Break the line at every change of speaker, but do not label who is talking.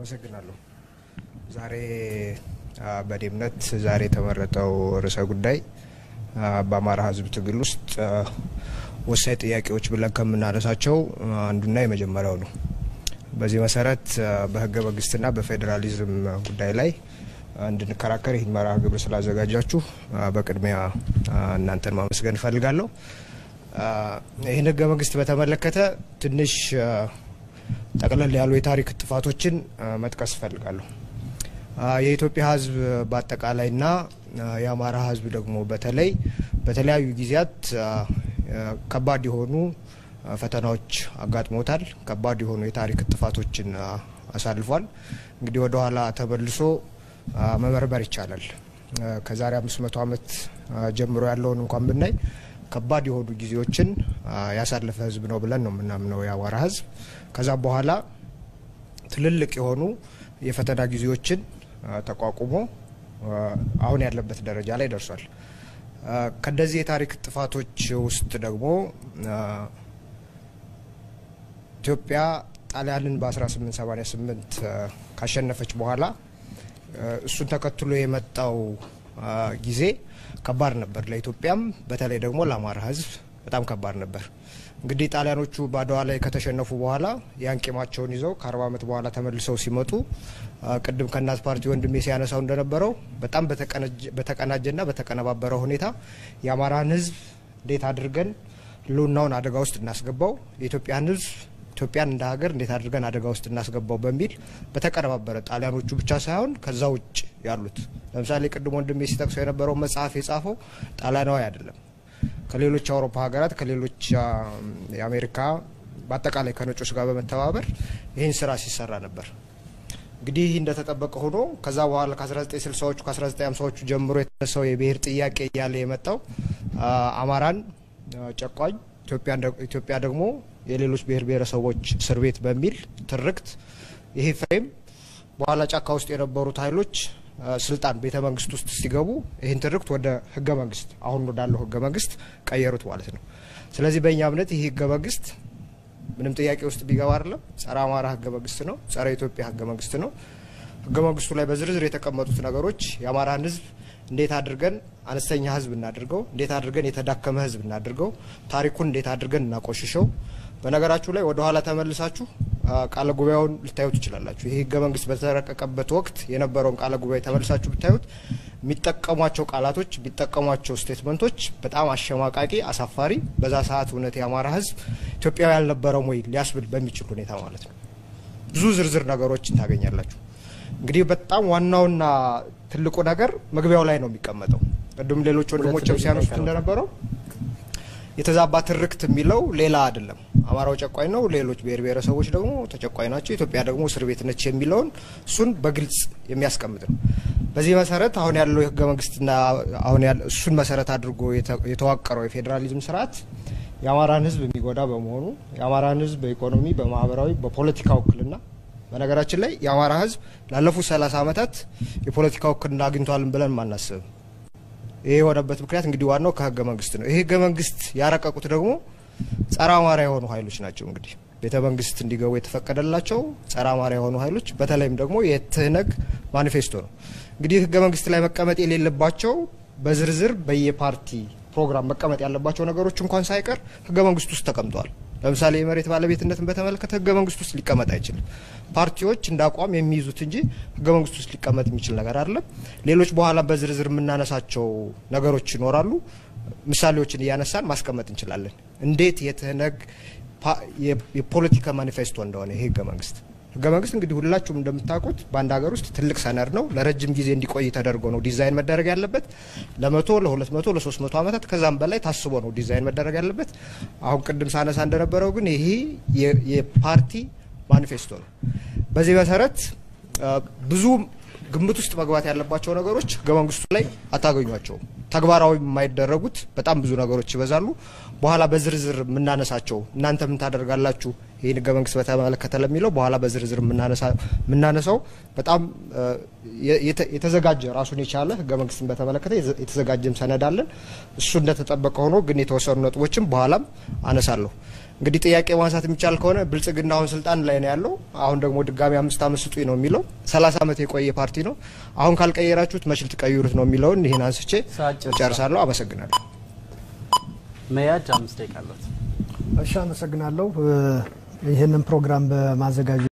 አመሰግናለሁ። ዛሬ በእኔ እምነት ዛሬ የተመረጠው ርዕሰ ጉዳይ በአማራ ሕዝብ ትግል ውስጥ ወሳኝ ጥያቄዎች ብለን ከምናነሳቸው አንዱና የመጀመሪያው ነው። በዚህ መሰረት በህገ መንግስትና በፌዴራሊዝም ጉዳይ ላይ እንድንከራከር ይህን መርሃ ግብር ስላዘጋጃችሁ በቅድሚያ እናንተን ማመስገን እፈልጋለሁ። ይህን ህገ መንግስት በተመለከተ ትንሽ ጠቅለል ያሉ የታሪክ ጥፋቶችን መጥቀስ እፈልጋለሁ። የኢትዮጵያ ህዝብ በአጠቃላይና የአማራ ህዝብ ደግሞ በተለይ በተለያዩ ጊዜያት ከባድ የሆኑ ፈተናዎች አጋጥሞታል። ከባድ የሆኑ የታሪክ ጥፋቶችን አሳልፏል። እንግዲህ ወደ ኋላ ተመልሶ መመርመር ይቻላል። ከዛሬ አምስት መቶ ዓመት ጀምሮ ያለውን እንኳን ብናይ ከባድ የሆኑ ጊዜዎችን ያሳለፈ ህዝብ ነው ብለን ነው የምናምነው የአማራ ህዝብ። ከዛም በኋላ ትልልቅ የሆኑ የፈተና ጊዜዎችን ተቋቁሞ አሁን ያለበት ደረጃ ላይ ደርሷል። ከነዚህ የታሪክ ጥፋቶች ውስጥ ደግሞ ኢትዮጵያ ጣሊያንን በ1888 ካሸነፈች በኋላ እሱን ተከትሎ የመጣው ጊዜ ከባድ ነበር። ለኢትዮጵያም በተለይ ደግሞ ለአማራ ህዝብ በጣም ከባድ ነበር። እንግዲህ ጣሊያኖቹ በአድዋ ላይ ከተሸነፉ በኋላ ያን ቂማቸውን ይዘው ከአርባ ዓመት በኋላ ተመልሰው ሲመጡ ቅድም ከእናት ፓርቲ ወንድሜ ሲያነሳው እንደነበረው በጣም በተቀናጀና በተቀነባበረ ሁኔታ የአማራን ህዝብ እንዴት አድርገን ህልውናውን አደጋ ውስጥ እናስገባው፣ የኢትዮጵያን ህዝብ ኢትዮጵያን እንደ ሀገር እንዴት አድርገን አደጋ ውስጥ እናስገባው በሚል በተቀነባበረ ጣሊያኖቹ ብቻ ሳይሆን ከዛ ውጭ ያሉት ለምሳሌ ቅድም ወንድሜ ሲጠቅሰው የነበረው መጽሐፍ የጻፈው ጣሊያናዊ አይደለም። ከሌሎች የአውሮፓ ሀገራት ከሌሎች የአሜሪካ በአጠቃላይ ከነጮች ጋር በመተባበር ይህን ስራ ሲሰራ ነበር። እንግዲህ ይህ እንደተጠበቀ ሆኖ ከዛ በኋላ ከ1960ዎቹ ከ1950ዎቹ ጀምሮ የተነሳው የብሔር ጥያቄ እያለ የመጣው አማራን ጨቋኝ ኢትዮጵያ ደግሞ የሌሎች ብሔር ብሔረሰቦች እስር ቤት በሚል ትርክት ይሄ ፍሬም በኋላ ጫካ ውስጥ የነበሩት ኃይሎች ስልጣን ቤተ መንግስት ውስጥ ሲገቡ ይህን ትርክት ወደ ህገ መንግስት አሁን ወዳለው ህገ መንግስት ቀየሩት ማለት ነው። ስለዚህ በእኛ እምነት ይህ ህገ መንግስት ምንም ጥያቄ ውስጥ ቢገባ አይደለም፣ ጸረ አማራ ህገ መንግስት ነው፣ ጸረ ኢትዮጵያ ህገ መንግስት ነው። ህገ መንግስቱ ላይ በዝርዝር የተቀመጡት ነገሮች የአማራን ህዝብ እንዴት አድርገን አነስተኛ ህዝብ እናድርገው፣ እንዴት አድርገን የተዳከመ ህዝብ እናድርገው፣ ታሪኩን እንዴት አድርገን እናቆሽሸው። በነገራችሁ ላይ ወደ ኋላ ተመልሳችሁ ቃለ ጉባኤውን ልታዩ ትችላላችሁ። ይህ ህገ መንግስት በተረቀቀበት ወቅት የነበረውን ቃለ ጉባኤ ተመልሳችሁ ብታዩት የሚጠቀሟቸው ቃላቶች የሚጠቀሟቸው ስቴትመንቶች በጣም አሸማቃቂ፣ አሳፋሪ በዛ ሰዓት እውነት የአማራ ህዝብ ኢትዮጵያዊ ያልነበረም ወይ ሊያስብል በሚችል ሁኔታ ማለት ነው። ብዙ ዝርዝር ነገሮችን ታገኛላችሁ። እንግዲህ በጣም ዋናውና ትልቁ ነገር መግቢያው ላይ ነው የሚቀመጠው። ቅድም ሌሎች ወንድሞችም ሲያነሱት እንደነበረው የተዛባ ትርክት የሚለው ሌላ አይደለም። አማራው ጨቋኝ ነው፣ ሌሎች ብሔር ብሔረሰቦች ደግሞ ተጨቋኝ ናቸው፣ ኢትዮጵያ ደግሞ እስር ቤት ነች የሚለውን እሱን በግልጽ የሚያስቀምጥ ነው። በዚህ መሰረት አሁን ያለው የህገ መንግስትና አሁን እሱን መሰረት አድርጎ የተዋቀረው የፌዴራሊዝም ስርዓት የአማራን ህዝብ የሚጎዳ በመሆኑ የአማራን ህዝብ በኢኮኖሚ፣ በማህበራዊ፣ በፖለቲካ ውክልና በነገራችን ላይ የአማራ ህዝብ ላለፉት ሰላሳ ዓመታት የፖለቲካ ውክልና አግኝቷልን ብለን ማናስብም። ይሄ የሆነበት ምክንያት እንግዲህ ዋናው ከህገ መንግስት ነው። ይህ ህገ መንግስት ያረቀቁት ደግሞ ጸረ አማራ የሆኑ ኃይሎች ናቸው። እንግዲህ ቤተ መንግስት እንዲገቡ የተፈቀደላቸው ጸረ አማራ የሆኑ ኃይሎች በተለይም ደግሞ የትህነግ ማኒፌስቶ ነው። እንግዲህ ህገ መንግስት ላይ መቀመጥ የሌለባቸው በዝርዝር በየፓርቲ ፕሮግራም መቀመጥ ያለባቸው ነገሮች እንኳን ሳይቀር ህገ መንግስት ውስጥ ተቀምጠዋል። ለምሳሌ የመሬት ባለቤትነትን በተመለከተ ህገ መንግስት ውስጥ ሊቀመጥ አይችልም። ፓርቲዎች እንደ አቋም የሚይዙት እንጂ ህገ መንግስት ውስጥ ሊቀመጥ የሚችል ነገር አይደለም። ሌሎች በኋላ በዝርዝር የምናነሳቸው ነገሮች ይኖራሉ። ምሳሌዎችን እያነሳን ማስቀመጥ እንችላለን። እንዴት የትህነግ የፖለቲካ ማኒፌስቶ እንደሆነ ይሄ ህገ መንግስት ህገ መንግስት እንግዲህ ሁላችሁም እንደምታውቁት በአንድ ሀገር ውስጥ ትልቅ ሰነድ ነው። ለረጅም ጊዜ እንዲቆይ ተደርጎ ነው ዲዛይን መደረግ ያለበት። ለመቶ ለሁለት መቶ ለሶስት መቶ ዓመታት ከዛም በላይ ታስቦ ነው ዲዛይን መደረግ ያለበት። አሁን ቅድም ሳነሳ እንደነበረው ግን ይሄ የፓርቲ ማኒፌስቶ ነው። በዚህ መሰረት ብዙ ግምት ውስጥ መግባት ያለባቸው ነገሮች ህገ መንግስቱ ላይ አታገኟቸውም። ተግባራዊ የማይደረጉት በጣም ብዙ ነገሮች ይበዛሉ። በኋላ በዝርዝር የምናነሳቸው እናንተ ምን ታደርጋላችሁ ይህን ህገ መንግስት በተመለከተ ለሚለው በኋላ በዝርዝር የምናነሳው በጣም የተዘጋጀ ራሱን የቻለ ህገ መንግስትን በተመለከተ የተዘጋጀም ሰነድ አለን። እሱ እንደተጠበቀ ሆኖ ግን የተወሰኑ ነጥቦችም በኋላም አነሳለሁ። እንግዲህ ጥያቄ ማንሳት የሚቻል ከሆነ ብልጽግና አሁን ስልጣን ላይ ነው ያለው። አሁን ደግሞ ድጋሚ አምስት ዓመት ስጡኝ ነው የሚለው። ሰላሳ ዓመት የቆየ ፓርቲ ነው። አሁን ካልቀየራችሁት መች ልትቀይሩት ነው የሚለውን ይህን አንስቼ ጨርሳለሁ። አመሰግናለሁ።
መያጅ አምስት ደቂቃ አለት።
እሺ፣ አመሰግናለሁ። ይህንን ፕሮግራም በማዘጋጀት